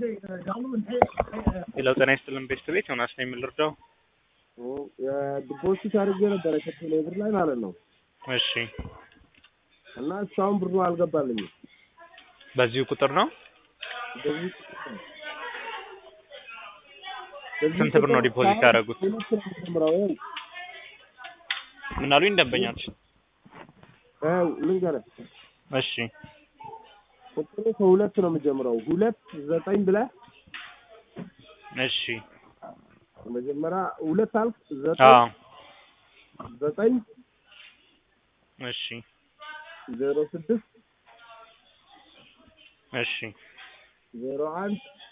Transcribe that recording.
ሌላው ጤና ይስጥልን ቤስት ቤት ዮናስ ነው የምልርዳው። ዲፖዚት አድርጌ ነበረ ከቴሌ ብር ላይ ማለት ነው እሺ እና እስካሁን ብሩ አልገባልኝም። በዚሁ ቁጥር ነው። በዚህ ስንት ብር ነው ዲፖዚት ያደረጉት? ሁለት ነው የምጀምረው። ይኸው ምን አሉኝ ደንበኛች? ይኸው ልንገርህ እሺ ቁጥሩ ከሁለት ነው የምጀምረው። ሁለት ዘጠኝ ብለህ እሺ መጀመሪያ ሁለት አልክ፣ አዎ ዘጠኝ ዘጠኝ እሺ ዜሮ ስድስት እሺ ዜሮ አንድ